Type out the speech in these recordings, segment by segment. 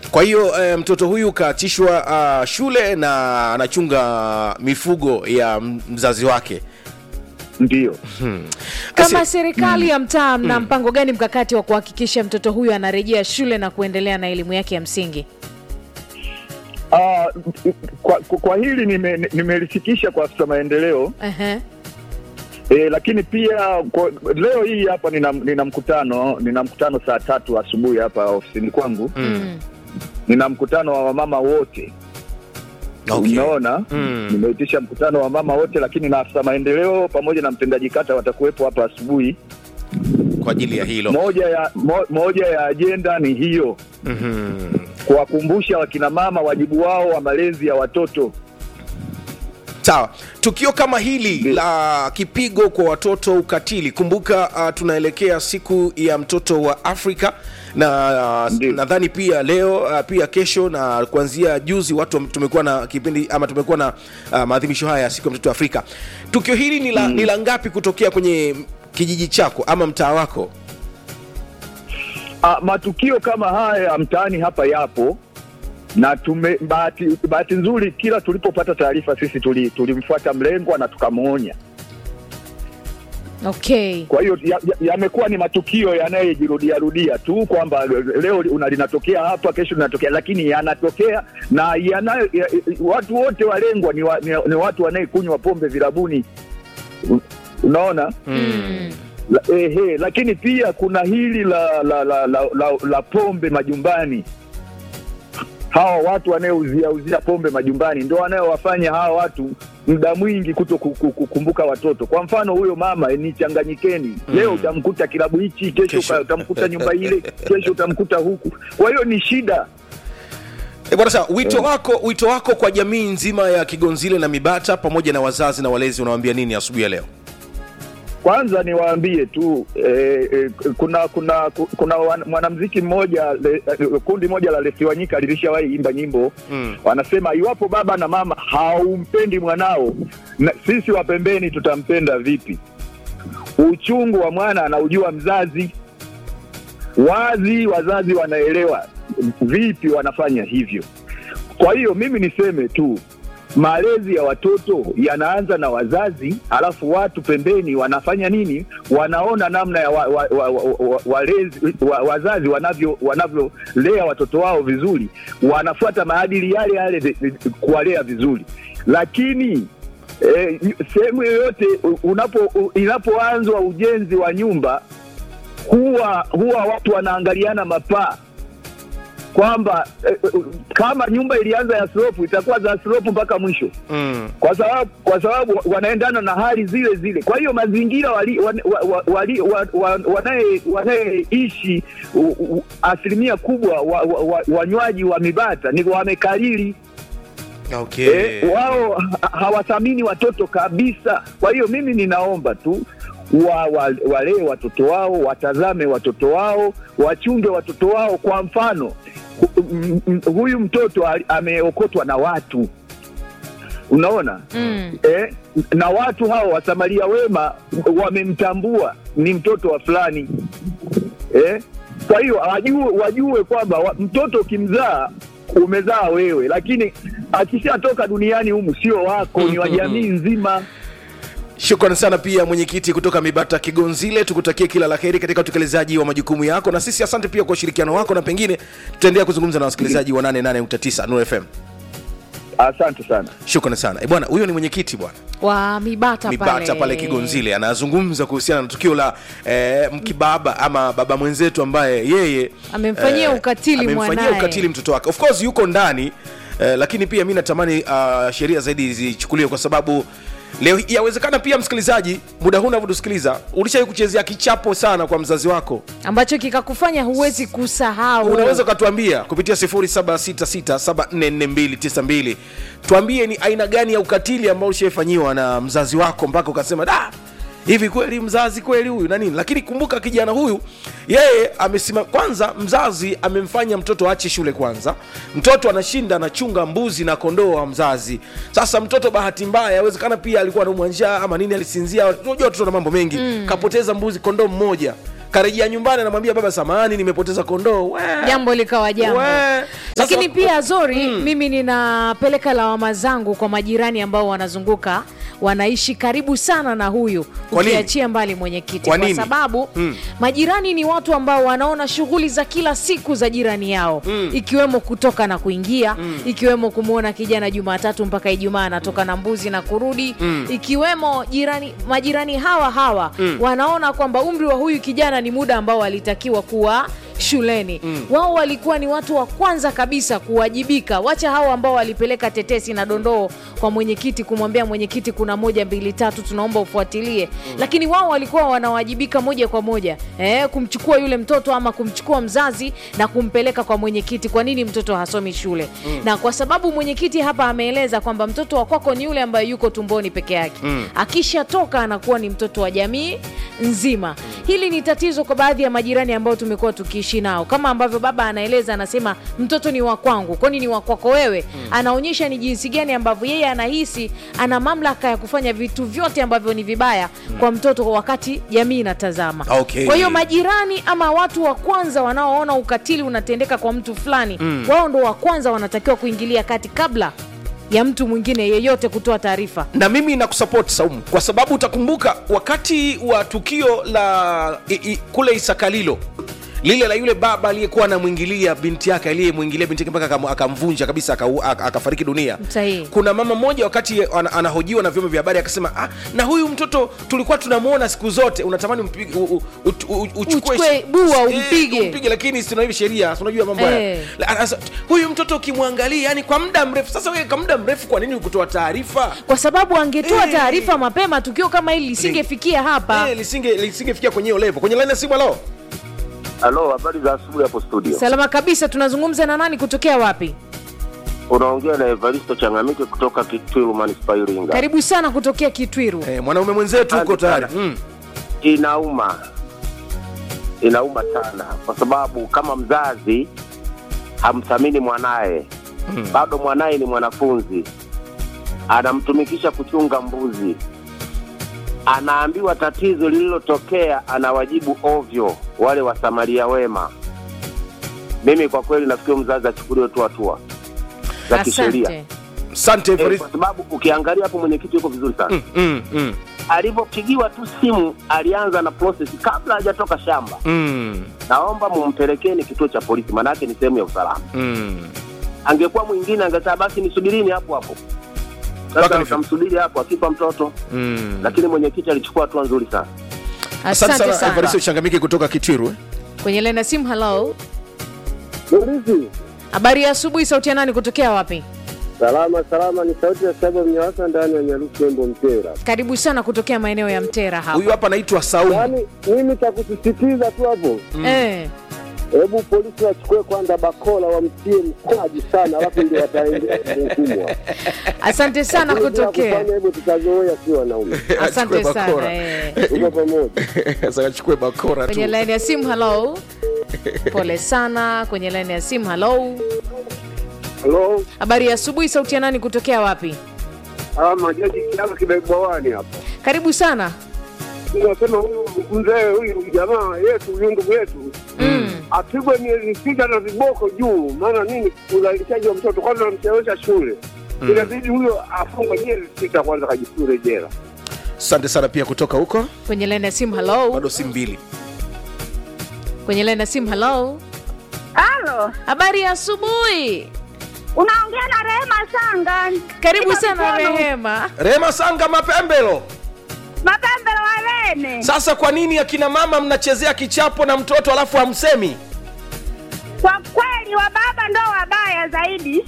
kwa hiyo eh, mtoto huyu kaachishwa uh, shule na anachunga mifugo ya m- mzazi wake Ndio. Kama Asi- serikali ya mtaa, mna mpango gani mkakati wa kuhakikisha mtoto huyu anarejea shule na kuendelea na elimu yake ya msingi? Ah, kwa, kwa hili nime- nimelifikisha kwa afisa maendeleo Ehe. e, lakini pia kwa, leo hii hapa nina, nina mkutano nina mkutano saa tatu asubuhi hapa ofisini kwangu Mm. nina mkutano wa wamama wote okay. umeona Mm. nimeitisha mkutano wa mama wote lakini na afisa maendeleo pamoja na mtendaji kata watakuwepo hapa asubuhi kwa ajili ya hilo moja ya mo, moja ya ajenda ni hiyo Mhm. kuwakumbusha wakina mama wajibu wao wa malezi ya watoto sawa tukio kama hili la kipigo kwa watoto ukatili kumbuka uh, tunaelekea siku ya mtoto wa afrika na uh, Ndiyo. nadhani pia leo uh, pia kesho na kuanzia juzi watu wame- tumekuwa na kipindi ama tumekuwa na uh, maadhimisho haya ya siku ya mtoto wa afrika tukio hili ni la, ni la ngapi kutokea kwenye kijiji chako ama mtaa wako Ah, matukio kama haya mtaani hapa yapo na tume bahati, bahati nzuri kila tulipopata taarifa sisi tuli- tulimfuata mlengwa na tukamwonya. Okay. Kwa hiyo yamekuwa ya, yamekuwa ni matukio yanayejirudia rudia tu kwamba leo una linatokea hapa, kesho linatokea, lakini yanatokea na yanayo, ya, watu wote walengwa ni, wa, ni, ni watu wanayekunywa pombe vilabuni, U- unaona Mm. La, ehe, lakini pia kuna hili la la, la, la, la, la pombe majumbani. Hawa watu wanaouzia uzia pombe majumbani ndio wanayowafanya hawa watu muda mwingi kuto ku- ku- kukumbuka watoto. Kwa mfano huyo mama ni changanyikeni, leo utamkuta kilabu hichi, kesho Kesho. uka- utamkuta nyumba ile, kesho utamkuta huku. Kwa hiyo ni shida. E bwana sawa, wito wako wito wako kwa jamii nzima ya Kigonzile na Mibata pamoja na wazazi na walezi unawaambia nini asubuhi ya leo? Kwanza niwaambie tu eh, eh, kuna kuna kuna wan- mwanamuziki mmoja le, eh, kundi moja la Lesiwanyika lilishawahi imba nyimbo Mm. wanasema, iwapo baba na mama haumpendi mwanao na, sisi wa pembeni tutampenda vipi? Uchungu wa mwana anaujua mzazi, wazi wazazi wanaelewa vipi wanafanya hivyo. Kwa hiyo mimi niseme tu malezi ya watoto yanaanza na wazazi, alafu watu pembeni wanafanya nini? Wanaona namna ya wa, wa, wa, wa, wa, walezi, wa, wazazi wanavyo wanavyolea watoto wao vizuri, wanafuata maadili yale yale vi- vi- kuwalea vizuri, lakini eh, sehemu yoyote u- unapo u- inapoanzwa ujenzi wa nyumba huwa huwa watu wanaangaliana mapaa kwamba eh, eh, kama nyumba ilianza ya slope itakuwa za slope mpaka mwisho Mm. kwa sababu kwa sababu wanaendana na hali zile zile. Kwa hiyo mazingira wali, wan, wa, wa, wali, wa, wa, wanaye wanayeishi u- u- asilimia kubwa wanywaji wa, wa, wanywaji wa mibata ni wamekariri Okay. eh, wao ha- hawathamini watoto kabisa. Kwa hiyo mimi ninaomba tu wa, wa, walee watoto wao, watazame watoto wao, wachunge watoto wao. Kwa mfano hu- m- m- huyu mtoto ali- ameokotwa na watu unaona Mm. eh, na watu hao wasamaria wema wamemtambua ni mtoto wa fulani eh? Kwa hiyo wajue, wajue kwamba wa, mtoto ukimzaa umezaa wewe, lakini akishatoka duniani humu sio wako, ni wa jamii nzima. Shukrani sana pia mwenyekiti kutoka Mibata Kigonzile, tukutakie kila la heri katika utekelezaji wa majukumu yako, na sisi asante pia kwa ushirikiano wako, na pengine tutaendelea kuzungumza na wasikilizaji wa 88.9 Nuru FM. Asante sana. Shukrani sana e bwana, huyo ni mwenyekiti bwana Wa Mibata, Mibata pale Kigonzile anazungumza kuhusiana na tukio la eh, mkibaba ama baba mwenzetu ambaye yeye Amemfanyia ukatili amemfanyia mwanaye. ukatili mtoto wake. Of course yuko ndani eh, lakini pia mi natamani uh, sheria zaidi zichukuliwe kwa sababu leo yawezekana pia msikilizaji, muda huu unavyotusikiliza ulishai kuchezea kichapo sana kwa mzazi wako ambacho kikakufanya huwezi kusahau. unaweza ukatuambia kupitia 0766744292 tuambie ni aina gani ya ukatili ambao ushaifanyiwa na mzazi wako mpaka ukasema da hivi kweli mzazi kweli huyu na nini lakini kumbuka kijana huyu yeye amesima kwanza mzazi amemfanya mtoto aache shule kwanza mtoto anashinda anachunga mbuzi na kondoo wa mzazi sasa mtoto bahati mbaya yawezekana pia alikuwa anaumwa njaa ama nini alisinzia unajua watoto na mambo mengi kapoteza mbuzi kondoo mmoja karejea nyumbani anamwambia baba samahani nimepoteza kondoo We. jambo likawa jambo. We. Sasa lakini pia zori mimi ninapeleka lawama zangu kwa majirani ambao wanazunguka wanaishi karibu sana na huyu Kwa nini? ukiachia mbali mwenyekiti Kwa kwa, nini? sababu Mm. majirani ni watu ambao wanaona shughuli za kila siku za jirani yao Mm. ikiwemo kutoka na kuingia ikiwemo kumwona kijana jumatatu mpaka ijumaa anatoka na mbuzi na kurudi Mm. ikiwemo jirani majirani hawa hawa Mm. wanaona kwamba umri wa huyu kijana ni muda ambao alitakiwa kuwa shuleni wao walikuwa ni watu wa kwanza kabisa kuwajibika wacha hao ambao walipeleka tetesi na dondoo kwa mwenyekiti kumwambia mwenyekiti kuna moja mbili tatu tunaomba ufuatilie lakini wao walikuwa wanawajibika moja kwa moja eh, kumchukua yule mtoto ama kumchukua mzazi na kumpeleka kwa mwenyekiti kwa nini mtoto hasomi shule na kwa sababu mwenyekiti hapa ameeleza kwamba mtoto wa kwako ni yule ambaye yuko tumboni peke yake Mm. akishatoka anakuwa ni mtoto wa jamii nzima hili ni tatizo kwa baadhi ya majirani ambao tumekuwa tukiishi nao kama ambavyo baba anaeleza anasema mtoto ni wa kwangu kwani ni wa kwako wewe anaonyesha ni jinsi gani ambavyo yeye anahisi ana mamlaka ya kufanya vitu vyote ambavyo ni vibaya kwa mtoto wakati jamii inatazama Okay. kwa hiyo majirani ama watu wa kwanza wanaoona ukatili unatendeka kwa mtu fulani wao ndo wa kwanza wanatakiwa kuingilia kati kabla ya mtu mwingine yeyote kutoa taarifa na mimi nakusupport Saumu kwa sababu utakumbuka wakati wa tukio la i, i, kule Isakalilo lile la yule baba aliyekuwa anamwingilia binti yake aliyemwingilia binti yake mpaka akam- akamvunja kabisa akau- ak- akafariki dunia Sahihi. kuna mama mmoja wakati ana- anahojiwa na vyombo vya habari akasema ah, na huyu mtoto tulikuwa tunamwona siku zote unatamani umpige- u- u- u- u- uchukue Uchukue bua, umpige. umpige lakini sina hivi sheria si unajua mambo haya Eh. La- anasa- huyu mtoto ukimwangalia yani kwa muda mrefu sasa wewe kwa muda mrefu kwa nini ukutoa taarifa kwa sababu angetoa Eh. taarifa mapema tukio kama hili lisingefikia hapa Eh, lisinge lisingefikia kwenye hiyo level kwenye line ya simu halo Halo, habari za asubuhi hapo studio. salama kabisa tunazungumza na nani kutokea wapi Unaongea na Evaristo Changamike kutoka Kitwiru Manispaa Iringa. karibu sana kutokea kitwiru eh, mwanaume mwenzetu huko Asante tayari sana. mm. Inauma, inauma sana kwa sababu kama mzazi hamthamini mwanaye Mm. bado mwanaye ni mwanafunzi, anamtumikisha kuchunga mbuzi, anaambiwa tatizo lililotokea, anawajibu ovyo wale wasamaria wema. Mimi kwa kweli nafikiri mzazi achukuliwe tu hatua za kisheria. asante asante Eh, Evaristo. kwa sababu ukiangalia hapo mwenyekiti yuko vizuri sana mm, mm, mm, alivyopigiwa tu simu alianza na process kabla hajatoka shamba mm, naomba mumpelekeni kituo cha polisi maanake ni sehemu ya usalama mm. angekuwa mwingine angesema basi nisubirini hapo hapo Mpaka sasa nifike. utamsubiri hapo akifa mtoto Mm. lakini mwenyekiti alichukua hatua nzuri sana asante asante sana Evaristo sana changamike kutoka kitwiru eh? kwenye lena simu halo Polisi habari ya asubuhi sauti ya nani kutokea wapi salama salama, ni sauti ya saba mnyawasa ndani ya Nyarusi Embo Mtera. karibu sana kutokea maeneo ya mtera hapa huyu hapa anaitwa saumu Yaani mimi cha kusisitiza tu hapo, eh, hebu polisi wachukue kwanza bakola wamtie mkwaji sana, alafu ndio wataingia kuhukumwa. asante sana Lakini bila kutokea kufanya hivyo tutazoea si wanaume. asante Achukue bakora. sana eh. Tuko pamoja. sasa achukue bakora tu kwenye laini ya simu halo pole sana kwenye laini ya simu halo Halo, habari ya asubuhi sauti ya nani kutokea wapi ah, majaji kiama kibebwawani hapa. karibu sana Tunasema huyu mzee huyu jamaa yetu huyu ndugu yetu mm. apigwe miezi sita na viboko juu. Maana nini? Udhalilishaji wa mtoto kwanza, namchelewesha shule inabidi huyo afungwe miezi sita kwanza, kajifure jela. asante sana pia kutoka huko kwenye laini ya simu halo bado si mbili kwenye laini ya simu halo Halo, habari ya asubuhi unaongea na Rehema Sanga. karibu Niko sana Kigoma. rehema rehema sanga mapembelo Mapembelo Walene. sasa kwa nini akina mama mnachezea kichapo na mtoto alafu hamsemi Kwa kweli wa baba ndo wabaya zaidi,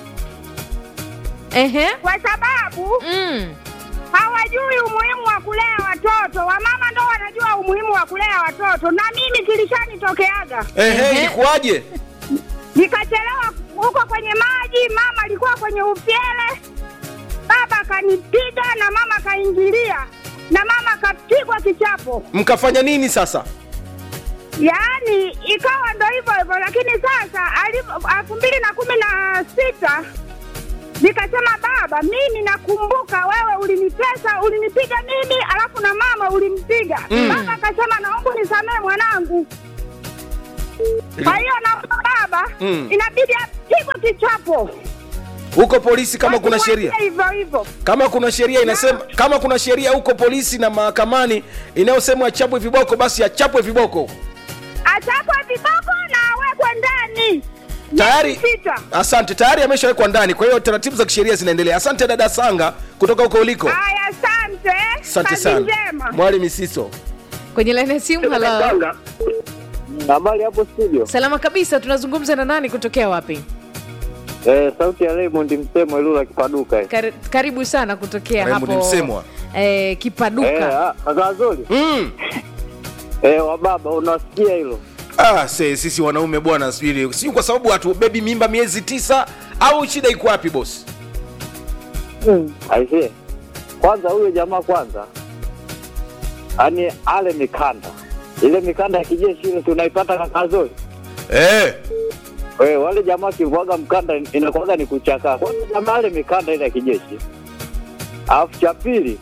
Ehe. kwa sababu Mm. hawajui umuhimu wa kulea watoto. Wamama ndo wanajua umuhimu wa kulea watoto, na mimi kilishanitokeaga, ehe Ehe. ilikuwaje nikachelewa huko kwenye maji, mama alikuwa kwenye upyele, baba akanipiga na mama akaingilia na mama akapigwa kichapo. mkafanya nini sasa yaani ikawa ndo hivyo hivyo, lakini sasa alivyo- elfu mbili na kumi na sita nikasema baba, mimi nakumbuka wewe ulinitesa, ulinipiga mimi, alafu na mama ulimpiga. Mm. Baba akasema naomba unisamehe mwanangu. Kwa hiyo naomba baba, Mm. inabidi apigwe huko polisi kama kuna sheria Wasimwachie hivyo hivyo. kama kuna sheria inasema kama kuna sheria huko polisi na mahakamani inayosema achapwe viboko basi achapwe viboko Achapwe viboko na awekwe ndani tayari Miezi sita. asante tayari ameshawekwa ndani kwa hiyo taratibu za kisheria zinaendelea asante dada sanga kutoka huko uliko Haya, asante. asante Kazi sana njema. mwali misiso kwenye laini ya simu halo Habari hapo studio. salama kabisa tunazungumza na nani kutokea wapi Eh, sauti ya Raymond Msemo Ilula Kipaduka. eh. Kar, karibu sana kutokea Raymond hapo Msemwa. eh, Eh, kipaduka ah, kaka Zuri. mm. Eh, wa baba unasikia hilo? ah, se, sisi wanaume bwana sijui si kwa sababu hatubebi mimba miezi tisa au shida iko wapi bosi Aisee. Kwanza huyo jamaa kwanza. Yaani ale mikanda. Ile mikanda ya kijeshi ile tunaipata kaka Zuri. eh. Wewe wale jamaa kivuaga mkanda inakuwaga ni kuchakaa. Kwanza jamaa ale mikanda ile ya kijeshi. Alafu cha pili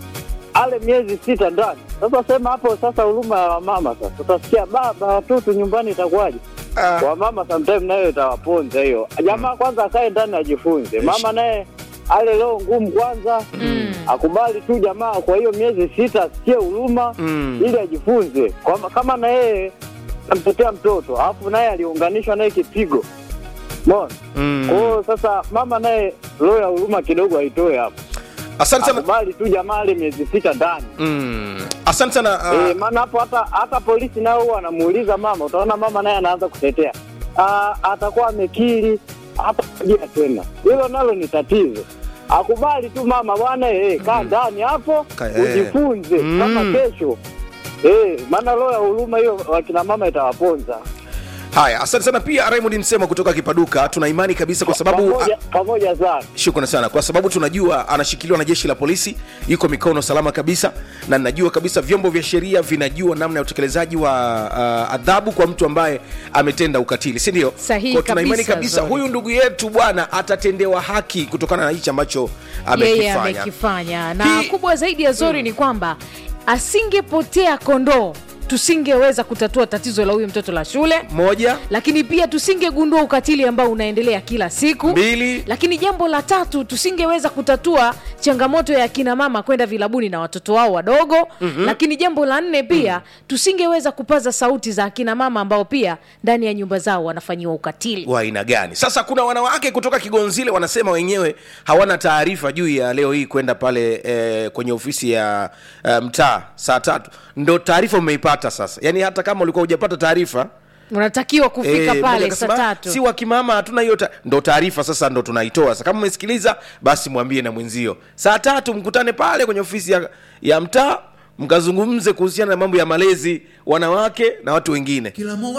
ale miezi sita ndani. Sasa sema hapo sasa huruma ya wamama sasa. Utasikia baba watoto nyumbani itakuwaje? ah. Wamama sometime nayo itawaponza hiyo. Jamaa kwanza akae ndani ajifunze. Mama naye ale leo ngumu kwanza. Mm. Akubali tu jamaa kwa hiyo miezi sita asikie huruma Mm. ili ajifunze. Kwa, kama na yeye amtetea mtoto alafu naye aliunganishwa naye kipigo. Umeona? Mm. Kwa hiyo sasa mama naye roho ya huruma kidogo aitoe hapo. asante sana Akubali tu jamaa ale miezi sita ndani. mm. asante sana ah. Eh, maana hapo hata hata polisi nao huwa anamuuliza mama, utaona mama naye anaanza kutetea. Ah, atakuwa amekiri hata kujia tena. Hilo nalo ni tatizo. Akubali tu mama bwana, eh, kaa ndani hapo Ka- eh. ujifunze Mm. kama kesho. Eh, maana roho ya huruma hiyo wakina mama itawaponza. haya asante sana pia raymond msema kutoka kipaduka tuna imani kabisa kwa sababu pamoja, pamoja sana. shukrani sana kwa sababu tunajua anashikiliwa na jeshi la polisi yuko mikono salama kabisa na najua kabisa vyombo vya sheria vinajua namna ya utekelezaji wa uh, adhabu kwa mtu ambaye ametenda ukatili si ndio Sahihi Kwa tuna imani kabisa, kabisa Zori. huyu ndugu yetu bwana atatendewa haki kutokana na hichi ambacho yeye amekifanya amekifanya na Hii- kubwa zaidi ya zori ni kwamba asingepotea kondoo tusingeweza kutatua tatizo la huyu mtoto la shule moja lakini pia tusingegundua ukatili ambao unaendelea kila siku mbili lakini jambo la tatu tusingeweza kutatua changamoto ya kina mama kwenda vilabuni na watoto wao wadogo mm-hmm. lakini jambo la nne pia mm. tusingeweza kupaza sauti za akina mama ambao pia ndani ya nyumba zao wanafanyiwa ukatili wa aina gani sasa kuna wanawake kutoka kigonzile wanasema wenyewe hawana taarifa juu ya leo hii kwenda pale eh, kwenye ofisi ya eh, mtaa saa tatu ndo taarifa umeipata sasa yaani hata kama ulikuwa hujapata taarifa unatakiwa kufika eh, mmoja pale saa akasema, tatu si wakimama hatuna hiyo ta-" ndo taarifa sasa ndo tunaitoa sasa kama umesikiliza basi mwambie na mwenzio saa tatu mkutane pale kwenye ofisi ya, ya mtaa mkazungumze kuhusiana na mambo ya malezi wanawake na watu wengine